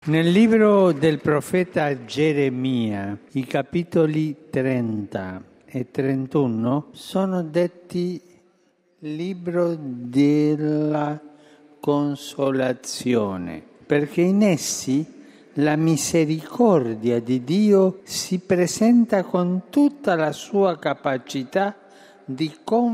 Nel libro del profeta Geremia, i capitoli 30 e 31 sono detti libro della consolazione, perché in essi la misericordia di Dio si presenta con tutta la sua capacità di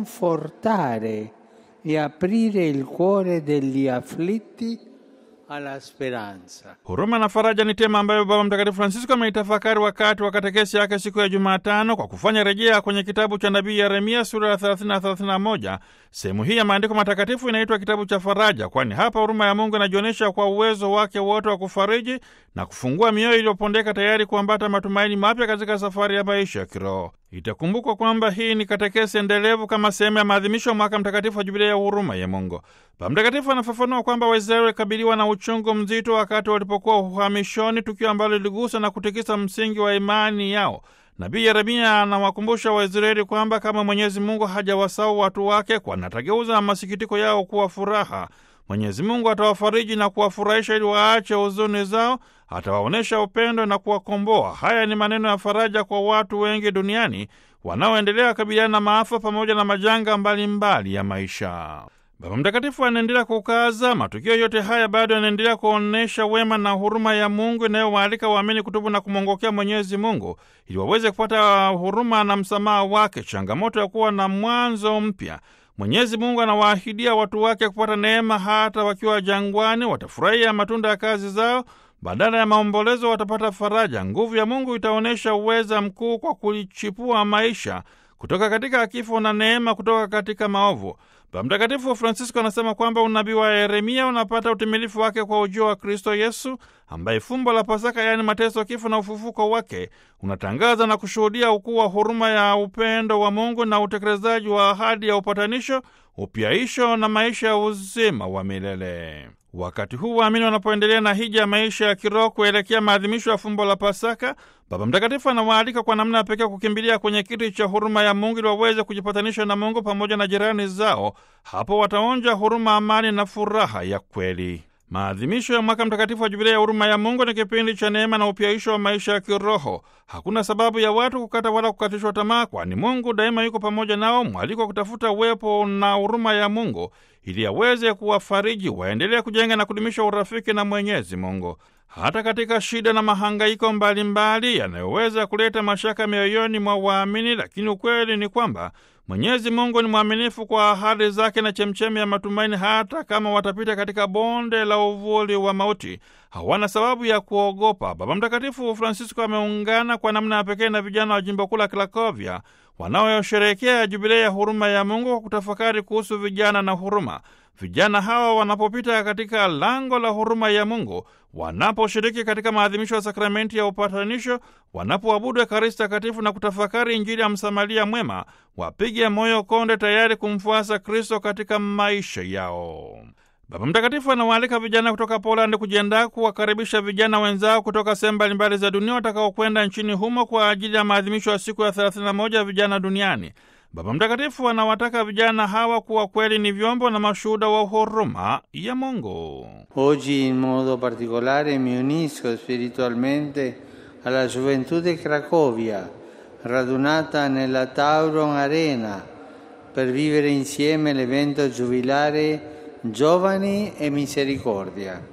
confortare e aprire il cuore degli afflitti alla speranza. Huruma na faraja ni tema ambayo Baba Mtakatifu Francisco ameitafakari wakati wa katekesi yake siku ya Jumatano kwa kufanya rejea kwenye kitabu cha nabii Yeremia sura ya 30 na 31. Sehemu hii ya maandiko matakatifu inaitwa kitabu cha faraja, kwani hapa huruma ya Mungu inajionyesha kwa uwezo wake wote wa kufariji na kufungua mioyo iliyopondeka tayari kuambata matumaini mapya katika safari ya maisha ya kiroho. Itakumbukwa kwamba hii ni katekesi endelevu kama sehemu ya maadhimisho ya mwaka mtakatifu wa jubilei ya huruma ya Mungu. Baba Mtakatifu anafafanua kwamba Waisraeli walikabiliwa na uchungu mzito wakati walipokuwa uhamishoni, tukio ambalo liligusa na kutikisa msingi wa imani yao. Nabii Yeremia anawakumbusha Waisraeli kwamba kama Mwenyezi Mungu hajawasahau watu wake, kwani atageuza masikitiko yao kuwa furaha. Mwenyezi Mungu atawafariji na kuwafurahisha ili waache huzuni zao, atawaonyesha upendo na kuwakomboa. Haya ni maneno ya faraja kwa watu wengi duniani wanaoendelea kabiliana na maafa pamoja na majanga mbalimbali mbali ya maisha. Baba Mtakatifu anaendelea kukaza, matukio yote haya bado yanaendelea kuonyesha wema na huruma ya Mungu inayowaalika waamini kutubu na kumwongokea Mwenyezi Mungu ili waweze kupata huruma na msamaha wake, changamoto ya kuwa na mwanzo mpya. Mwenyezi Mungu anawaahidia watu wake kupata neema hata wakiwa jangwani, watafurahia matunda ya kazi zao. Badala ya maombolezo watapata faraja. Nguvu ya Mungu itaonyesha uweza mkuu kwa kulichipua maisha kutoka katika kifo na neema kutoka katika maovu. Baba Mtakatifu Francisco anasema kwamba unabii wa Yeremia unapata utimilifu wake kwa ujio wa Kristo Yesu, ambaye fumbo la Pasaka, yaani mateso, kifo na ufufuko wake, unatangaza na kushuhudia ukuu wa huruma ya upendo wa Mungu na utekelezaji wa ahadi ya upatanisho, upyaisho na maisha ya uzima wa milele. Wakati huu waamini wanapoendelea na hija ya maisha ya kiroho kuelekea maadhimisho ya fumbo la Pasaka, Baba Mtakatifu anawaalika kwa namna ya pekee kukimbilia kwenye kiti cha huruma ya Mungu ili waweze kujipatanisha na Mungu pamoja na jirani zao. Hapo wataonja huruma, amani na furaha ya kweli. Maadhimisho ya mwaka mtakatifu wa Jubilei ya huruma ya Mungu ni kipindi cha neema na upyaisho wa maisha ya kiroho. Hakuna sababu ya watu kukata wala kukatishwa tamaa, kwani Mungu daima yuko pamoja nao. Mwaliko wa kutafuta uwepo na huruma ya Mungu ili aweze kuwafariji, waendelee kujenga na kudumisha urafiki na Mwenyezi Mungu hata katika shida na mahangaiko mbalimbali yanayoweza kuleta mashaka mioyoni mwa waamini. Lakini ukweli ni kwamba Mwenyezi Mungu ni mwaminifu kwa ahadi zake na chemchemi ya matumaini. Hata kama watapita katika bonde la uvuli wa mauti, hawana sababu ya kuogopa. Baba Mtakatifu Francisco ameungana kwa namna ya pekee na vijana wa jimbo kuu la Krakovia wanaosherehekea jubilei ya huruma ya Mungu kwa kutafakari kuhusu vijana na huruma. Vijana hawa wanapopita katika lango la huruma ya Mungu, wanaposhiriki katika maadhimisho ya sakramenti ya upatanisho, wanapoabudu Ekaristi Takatifu na kutafakari Injili ya msamaria mwema, wapige moyo konde, tayari kumfuasa Kristo katika maisha yao. Baba Mtakatifu anawaalika vijana kutoka Polandi kujiandaa kuwakaribisha vijana wenzao kutoka sehemu mbalimbali za dunia watakaokwenda nchini humo kwa ajili ya maadhimisho ya siku ya 31 ya vijana duniani. Baba Mtakatifu anawataka vijana hawa kuwa kweli ni vyombo na mashuhuda wa huruma ya Mungu. Oggi in modo particolare mi unisco spiritualmente alla gioventù di Cracovia, radunata nella Tauron Arena per vivere insieme l'evento giubilare Giovani e Misericordia.